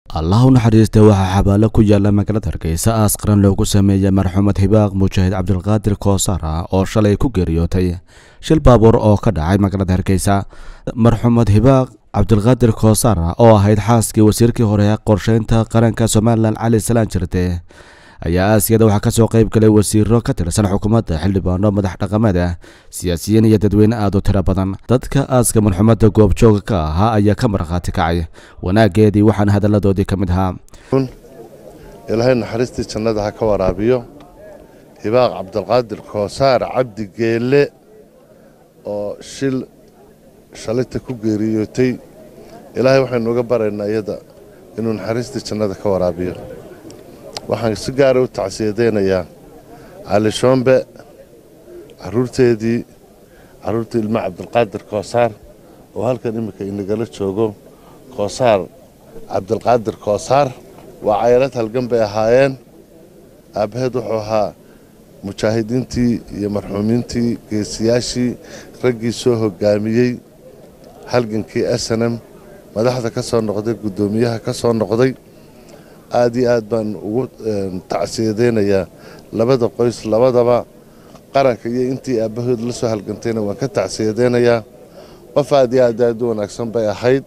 allah u naxariista waxaa xabaalo ku yaala magaalada hargeysa aas qaran loogu sameeyay marxuumad hibaaq mujaahid cabdilqaadir koosara oo shalay ku geeriyootay shil baabuur oo ka dhacay magaalada hargeysa marxuumad hibaaq cabdilqaadir koosara oo ahayd xaaskii wasiirkii hore ee qorsheynta qaranka somalilan cali salaan jirde ayaa aasiyada waxaa kasoo qayb galay wasiiro ka tirsan xukuumadda xildhibaano madax dhaqameed ah siyaasiyiin iyo dadweyne aad u tiro badan dadka aaska marxuumadda goobjooga ka ahaa ayaa ka markhaati kacay wanaageedii waxaana hadalladoodii ka mid ahaa ilaahay naxariistii jannada ha ka waraabiyo hibaaq cabdilqaadir koosaar cabdi geelle oo shil shalinta ku geeriyootay ilaahay waxaynu uga baraynaa iyada inuu naxariistii jannada ka waraabiyo waxaan si gaara u tacsiyadaynayaa cali shoombe caruurteedii caruurta ilmo cabdilqaadir koosaar oo halkan iminka inagala joogo koosaar cabdilqaadir koosaar waa cayrad halgan bay ahaayeen aabbaheed wuxuu ahaa mujaahidiintii iyo marxuumiintii geesiyaashii raggii soo hoggaamiyey halgankii snm madaxda ka soo noqday guddoomiyaha ka soo noqday aad iyo aad baan ugu tacsiyadaynayaa labada qoys labadaba qaranka iyo intii aabbahood la soo halgantayna waan ka tacsiyadaynayaa qof aad iyo aad aad u wanaagsan bay ahayd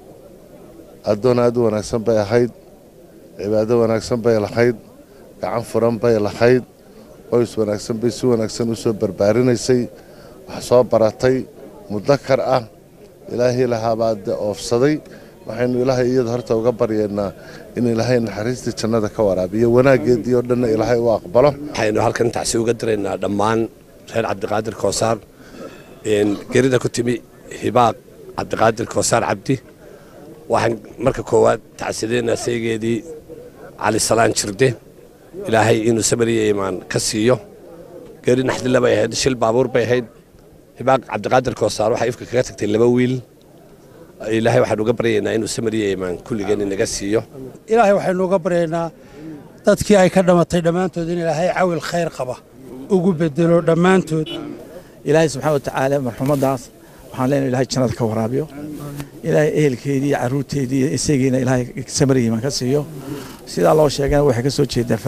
addoon aad u wanaagsan bay ahayd cibaado wanaagsan bay lahayd gacan furan bay lahayd qoys wanaagsan bay si wanaagsan u soo barbaarinaysay wax soo baratay mudakar ah ilaahii lahaabaa de oofsaday waxaynu ilaahay iyada horta uga baryaynaa in ilaahay naxariistii jannada ka waraabiyo wanaaggeedii oo dhanna ilaahay u aqbalo waxaynu halkan tacsi uga diraynaa dhammaan reer cabdiqaadir koosaar gerida ku timi hibaaq cabdiqaadir koosaar cabdi waxaan marka koowaad tacsiyadaynaa saygeedii cali salaan jirde ilaahay inuu samariya imaan ka siiyo geri naxdilla bay ahayd shil baabuur bay ahayd hibaaq cabdiqaadir koosaar waxay ifka kaga tagtay laba wiil ilaahay waxaanu uga baryaynaa inuu samariya imaan kulligeen inaga siiyo ilaahay waxaynu uga baryaynaa dadkii ay ka dhammatay dhammaantood in ilaahay cawil khayr qaba ugu bedelo dhammaantood ilaahay subxaana wa tacaala marxuumaddaas waxaan leenahay ilahay jannada ka waraabiyo ilaahay ehelkeedii iyo carruurteedii iyo isagiina ilaahay samariya imaan ka siiyo sidaa loo sheegana waxay ka soo jeedaa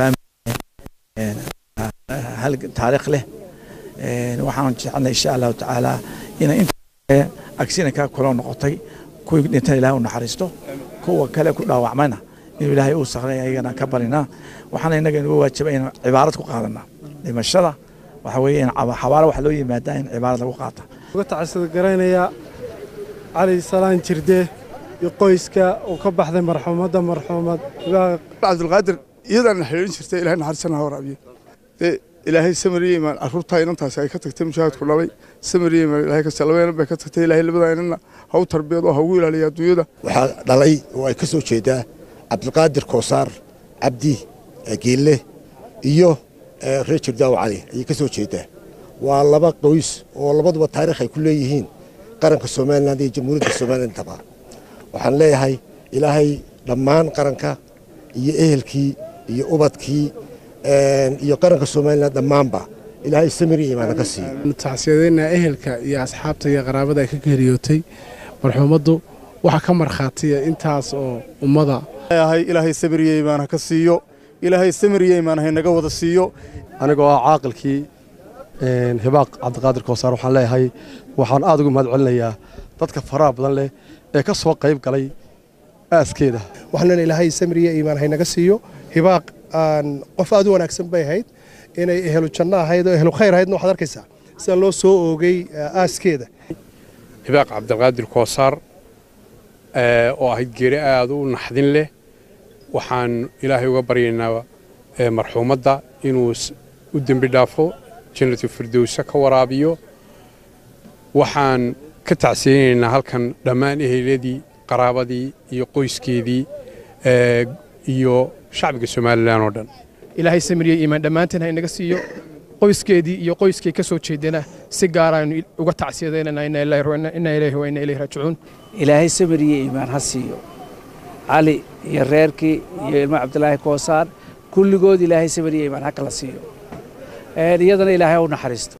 faamili taariikh leh waxaan jecelnay insha allahu tacaala ina inta agsinankaa kula noqotay kuwii dhintan ilahay u naxariisto kuwa kale ku dhaawacmayna inuu ilaahay uu sakray ayagana ka barinaa waxaana innaga inugu waajibay inaan cibaarad ku qaadanaa dhimashada waxa weeye in xabaalo waxa loo yimaadaa in cibaarad lagu qaata uga tacsida garaynayaa cali salaan jirde iyo qoyska uu ka baxday marxuumadda marxuumad cabdilqaadir iyadaana xiriirin jirtay ilahay naxariisana ha waraabiyo dee ilaahay samariya imaan carruurtaa inantaasi ay ka tagtay mushaahidku dhalay samariya imaan ilahay kasta laba inan bay ka tagtay ilaahay labadaa inanna ha u tarbiyado ha ugu ilaaliya adduunyada waxaa dhalay oo ay ka soo jeedaa cabdilqaadir koosaar cabdi geelle iyo reer jirdaaw cali ayay ka soo jeedaa waa laba qoys oo labaduba taariikh ay ku leeyihiin qaranka somalilan iyo jamhuuriyadda somalilantaba waxaan leeyahay ilaahay dhammaan qaranka iyo ehelkii iyo ubadkii iyo qaranka somalilan dhammaanba ilaahay samiri imaana ka siiyo tacsiyadaynaa ehelka iyo asxaabta iyo qaraabada ay ka geeriyootay marxuumaddu waxaa ka markhaatiya intaas oo ummada ilaahay samiriya imaan ha ka siiyo ilaahay samiriya imaan haynaga wada siiyo anigoo ah caaqilkii hibaaq cabdiqaadir koosaar waxaan leeyahay waxaan aad ugu mahad celinayaa dadka faraha badan leh ee ka soo qayb galay aaskeeda waxaan ilaahay samiriya imaan haynaga siiyo hibaaq qof aad u wanaagsan bay ahayd inay ehelu janno ahayd oo ehlu khayr ahaydna waxaad arkaysaa sida loo soo oogay aaskeeda hibaaq cabdiqaadir koosaar oo ahayd geeri aad u naxdin leh waxaan ilaahay uga baryaynaa marxuumadda inuu u dembi dhaafo jannatu firdowsa ka waraabiyo waxaan ka tacsiyeynaynaa halkan dhammaan eheladii qaraabadii iyo qoyskeedii iyo shacbiga somalilan oo dhan ilaahay samiriye iimaan dhammaanteen ha inaga siiyo qoyskeedii iyo qoyskay ka soo jeedana si gaaraaynu uga tacsiyadaynana ina ilaahi wa ina ilayhi raajicuun ilaahay samiriye iimaan ha siiyo cali iyo reerkii iyo ilmo cabdilaahi koosaar kulligood ilaahay samiriye iimaan ha kala siiyo iyadana ilaahay ha u naxariisto